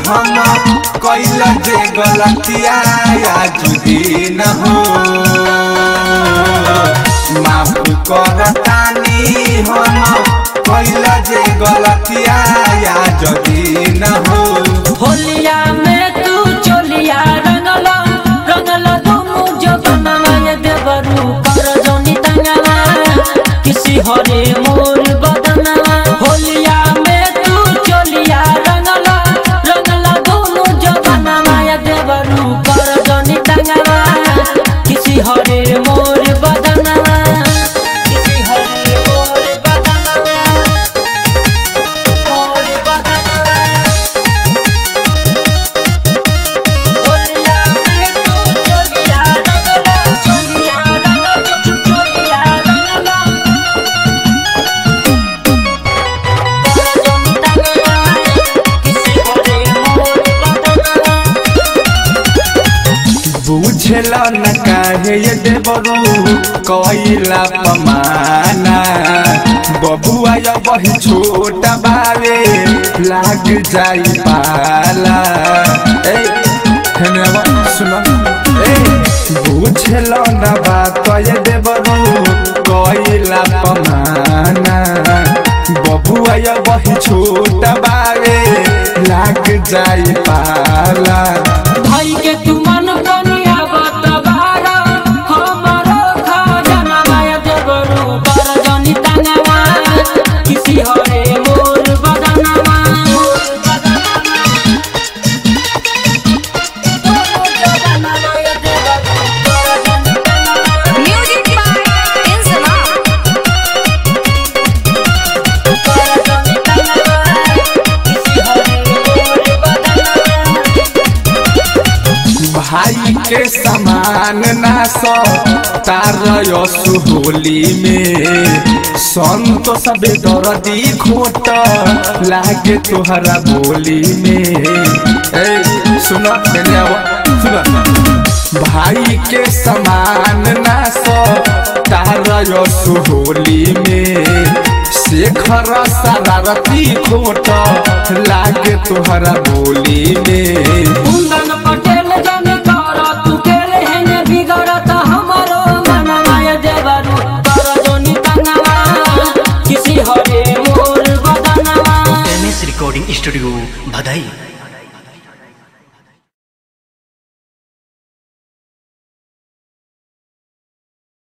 हम कैल जे गलतिया आज दिन हो माफ करतानी हम कैल जे गलतिया आज दिन हो होलिया में तू चोलिया रंगला रंगला दुनु जगनमा ये देवरू कर जोनी तंगला किसी हरे मोर बदना होलिया में तू चोलिया रंगला रंगला दुनु जगनमा ये देवरू कर जोनी तंगला किसी हरे मोर बदना किसी हरे मोर बदना मोर बदना चोलिया में तू चोलिया रंगला चोलिया रंगला चोलिया रंगला करजन तंगला किसी हरे मोर बदना बुझल न काहे ये देवरू कैला पमाना बबुआ या वही छोटा बावे लाग जाई पाला ए हेने आवा सुना ए बुझल न बात ये देवरू कैला पमाना बबुआ या वही छोटा बावे लाग जाई पाला भाई के तू मन बनिया बतबारा हमारो खजाना माया देवरू कर जनी तंगवा किसी हरे मोर बदनवा Music by Inzama. भाई के समान ना सो तार सुहोली में संत सबे दर्दी खोट लागे तोहरा बोली में ए सुना तेरे आवा सुना भाई के समान ना सो तार सुहोली में शेखर शरारती खोट लागे तोहरा बोली में कुंदन पटेल जन कर तू केले हेने बिगड़त हमारो मन माया देवरू कर जोनी तंगवा किसी हरे मोर बदनवा एम एस रिकॉर्डिंग स्टूडियो भदई